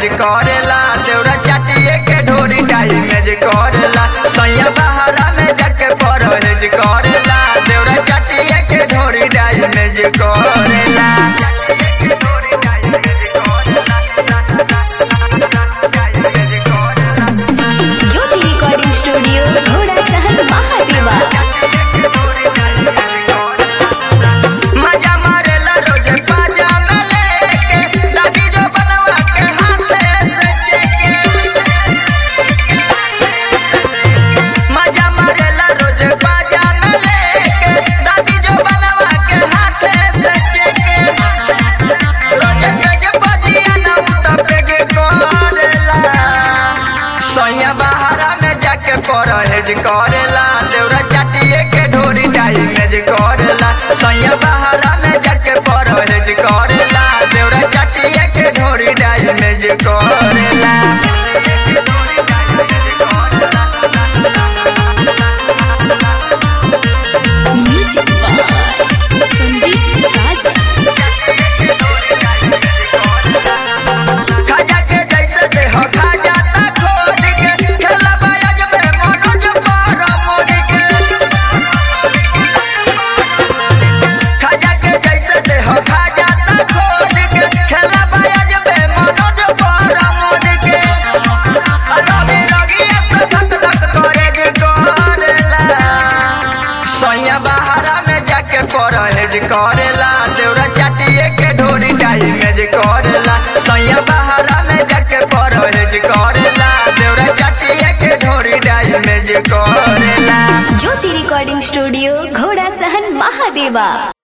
करेला देवरा चाटिए के ढोरी डाई मेज करेला सैया बहारा में जाके परहेज करेला देवरा चाटिए के ढोरी डाई मेज करेला ज्योति रिकॉर्डिंग स्टूडियो घोड़ा सहन महादेवा मजा मारेला रोज बाजा में लेके दादी जो बनवा के हाथे से चेके मजा मारेला रोज बाजा में लेके दादी जो बनवा के हाथे से चेके रोज सज बजिया ना उतपे के करेला सैया बहारा में जाके परहेज करेला देवरा चाटिए के ढोरी डाई मेज करेला सैया बहारा में जाके परहेज करेला देवरा चाटिए के ढोरी डाई मेज करेला म्यूजिक बाय संदीप साजन खाजा के जैसे देह खा जाता खोज के खेला बाज में मनोज पर मोड़ के खाजा के जैसे देह खा जाता खोज के खेला बाज में मनोज पर मोड़ के रवि रगिया से धक धक करे के करेला सैया बहारा में जाके परहेज करेला देवरा चाटिए के ढोरी डाई मेज करेला सैया बहारा में जाके परहेज करेला देवरा चाटिए के ढोरी डाई मेज करेला ज्योति रिकॉर्डिंग स्टूडियो घोड़ा सहन महादेवा